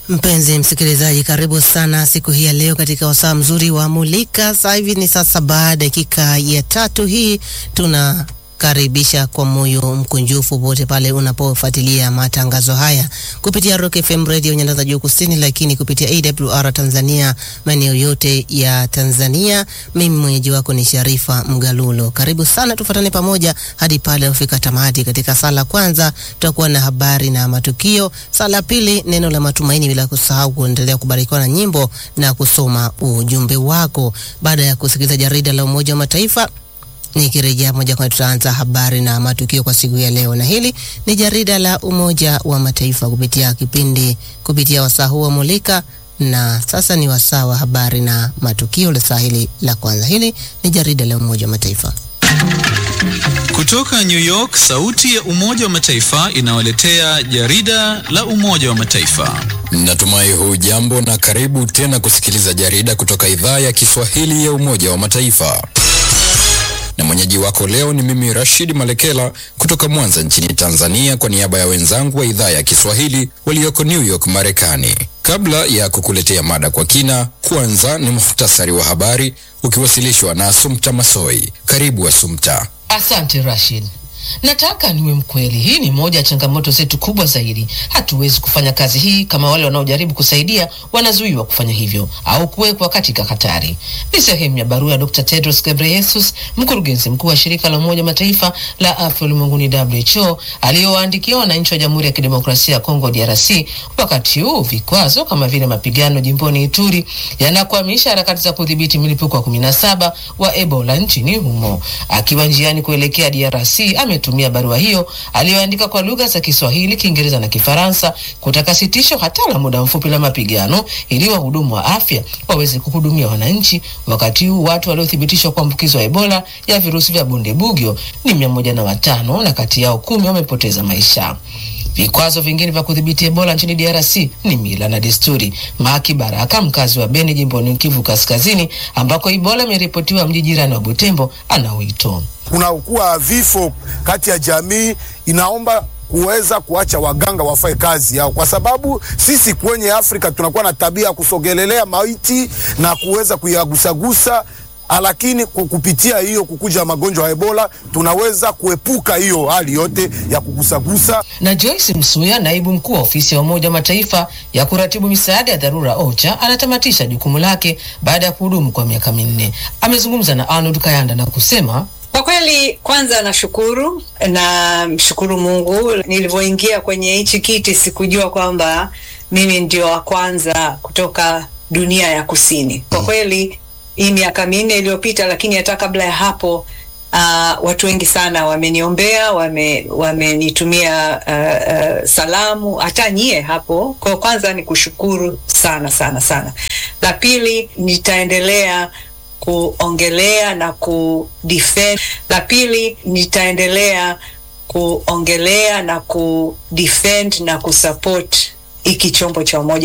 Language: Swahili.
Mpenzi msikilizaji, karibu sana siku hii ya leo katika wasaa mzuri wa Mulika. Sasa hivi ni saa saba dakika ya tatu. Hii tuna karibisha kwa moyo mkunjufu popote pale unapofuatilia matangazo haya kupitia Rock FM Radio nyanda za juu kusini, lakini kupitia AWR Tanzania maeneo yote ya Tanzania. Mimi mwenyeji wako ni Sharifa Mgalulo. Karibu sana, tufuatane pamoja hadi pale ufika tamati. Katika sala kwanza tutakuwa na habari na matukio, sala pili neno la matumaini, bila kusahau kuendelea kubarikiwa na nyimbo na kusoma ujumbe wako. Baada ya kusikiliza jarida la Umoja wa Mataifa Nikirejea moja kwa moja tutaanza habari na matukio kwa siku ya leo, na hili ni jarida la Umoja wa Mataifa kupitia kipindi kupitia wasaa huu wa Mulika, na sasa ni wasaa wa habari na matukio la saa hili la kwanza. Hili ni jarida la Umoja wa Mataifa kutoka New York. Sauti ya Umoja wa Mataifa inawaletea jarida la Umoja wa Mataifa. Natumai huu jambo na karibu tena kusikiliza jarida kutoka idhaa ya Kiswahili ya Umoja wa Mataifa na mwenyeji wako leo ni mimi Rashid Malekela kutoka Mwanza nchini Tanzania, kwa niaba ya wenzangu wa idhaa ya Kiswahili walioko New York Marekani. Kabla ya kukuletea mada kwa kina, kwanza ni muhtasari wa habari ukiwasilishwa na Asumta Masoi. Karibu Asumta. Asante Rashid. Nataka niwe mkweli, hii ni moja ya changamoto zetu kubwa zaidi. Hatuwezi kufanya kazi hii kama wale wanaojaribu kusaidia wanazuiwa kufanya hivyo au kuwekwa katika hatari. Ni sehemu ya barua ya Dr. Tedros Ghebreyesus, mkurugenzi mkuu wa shirika la Umoja Mataifa la afya ulimwenguni WHO, aliyowaandikia wananchi wa Jamhuri ya Kidemokrasia ya Kongo DRC, wakati huu vikwazo kama vile mapigano jimboni Ituri yanakwamisha harakati za kudhibiti milipuko wa kumi na saba wa Ebola nchini humo. Akiwa njiani kuelekea DRC ametumia barua hiyo aliyoandika kwa lugha za Kiswahili, Kiingereza na Kifaransa kutaka sitisho hata la muda mfupi la mapigano ili wahudumu wa afya waweze kuhudumia wananchi, wakati huu watu waliothibitishwa kuambukizwa Ebola ya virusi vya Bundibugyo ni mia moja na watano na kati yao kumi wamepoteza maisha. Vikwazo vingine vya kudhibiti Ebola nchini DRC ni mila na desturi. Maki Baraka, mkazi wa Beni jimboni Kivu Kaskazini, ambako Ebola imeripotiwa mji jirani wa Butembo, ana wito kunakuwa vifo kati ya jamii, inaomba kuweza kuacha waganga wafanye kazi yao, kwa sababu sisi kwenye Afrika tunakuwa na tabia ya kusogelelea maiti na kuweza kuyagusagusa lakini kupitia hiyo kukuja magonjwa ya Ebola tunaweza kuepuka hiyo hali yote ya kugusagusa. Na Joyce Msuya, naibu mkuu wa ofisi ya Umoja wa Mataifa ya kuratibu misaada ya dharura OCHA, anatamatisha jukumu lake baada ya kuhudumu kwa miaka minne. Amezungumza na Arnold Kayanda na kusema kwa kweli, kwanza nashukuru na mshukuru Mungu. Nilivyoingia kwenye hichi kiti sikujua kwamba mimi ndio wa kwanza kutoka dunia ya kusini. Kwa kweli hii miaka minne iliyopita, lakini hata kabla ya hapo uh, watu wengi sana wameniombea, wamenitumia wame uh, uh, salamu, hata nyie hapo. Kwa kwanza ni kushukuru sana sana sana. La pili nitaendelea kuongelea na kudefend. La pili nitaendelea kuongelea na kudefend na kusupport hiki chombo cha Umoja